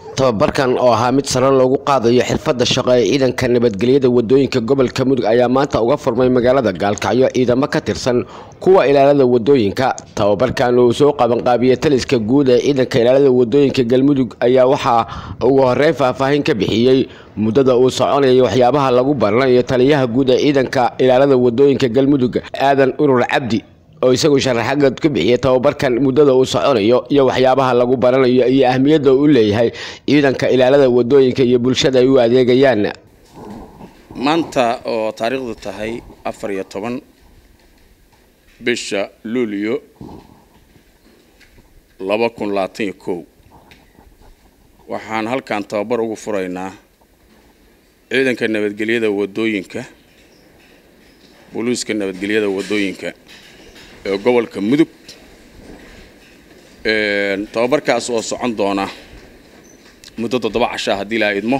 tababarkan oo ahaa mid sare loogu qaadayo xirfadda shaqo ee ciidanka nabadgelyada wadooyinka gobolka mudug ayaa maanta uga furmay magaalada gaalkacyo ciidamo ka tirsan kuwa ilaalada wadooyinka tababarkan uu soo qabanqaabiyey taliska guud ee ciidanka ilaalada wadooyinka galmudug ayaa waxaa ugu horeyn faahfaahin ka bixiyey muddada uu soconayay waxyaabaha lagu baranayo taliyaha guud ee ciidanka ilaalada wadooyinka galmudug aadan urur cabdi oo isagu sharaxagad ka bixiyay tababarkan muddada uu soconayo iyo waxyaabaha lagu baranayo iyo ahmiyadda uu leeyahay ciidanka ilaalada wadooyinka iyo bulshada ay u adeegayaan maanta oo taariikhdu tahay afar iyo toban bisha luulyo laba kun labaatan iyo kow waxaan halkan tababar ugu furaynaa ciidanka nabadgelyada wadooyinka booliiska nabadgelyada wadooyinka ee gobolka mudug tababarkaas oo socon doona muddo toddoba cashaa haddii laa idmo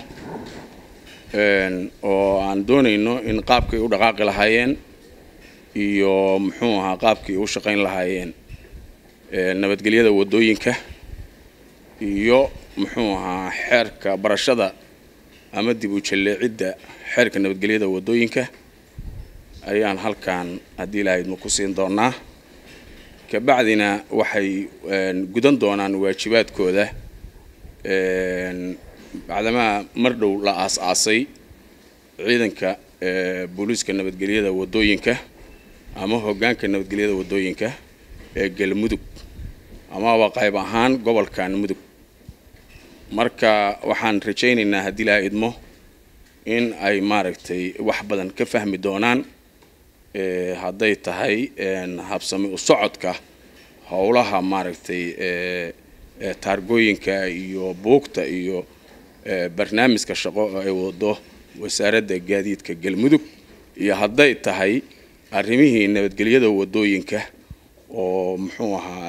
oo aan doonayno in qaabkay u dhaqaaqi lahaayeen iyo muxuu ahaa qaabkii u shaqayn lahaayeen nabadgelyada wadooyinka iyo muxuu ahaa xeerka barashada ama dib u jalleecidda xeerka nabadgelyada wadooyinka ayaan halkan haddii laa idmo ku siin doonaa kabacdina waxay gudan doonaan waajibaadkooda bacdamaa mar dhow la aas-aasay ciidanka booliiska nabadgelyada wadooyinka ama hoggaanka nabadgelyada wadooyinka ee galmudug amaba qayb ahaan gobolkan mudug marka waxaan rajaynaynaa haddii laa idmo in ay maaragtay wax badan ka fahmi doonaan hadday tahay habsami u socodka howlaha maaragtay taargooyinka iyo buugta iyo barnaamijka shaqo oo ay wado wasaaradda gaadiidka galmudug iyo hadday tahay arrimihii nabadgelyada wadooyinka oo muxuu ahaa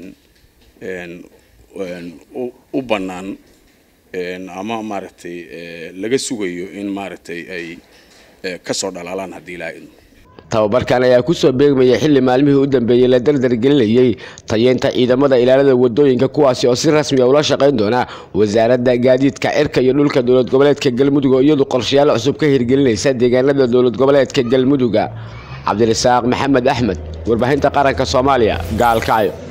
u bannaan ama maaragtay laga sugayo in maaragtay ay kasoo dhalaalaan haddii ilaa idmo tababarkan ayaa kusoo beegmayay xilli maalmihii u dambeeyey la dardargelinayay tayeynta ciidamada ilaalada wadooyinka kuwaasi oo si rasmi a ula shaqayn doona wasaaradda gaadiidka cirka iyo dhulka dowlad goboleedka galmudug oo iyadu qorshayaal cusub ka hirgelinaysa deegaanada dowlad goboleedka galmuduga cabdirasaaq maxamed axmed warbaahinta qaranka soomaaliya gaalkacyo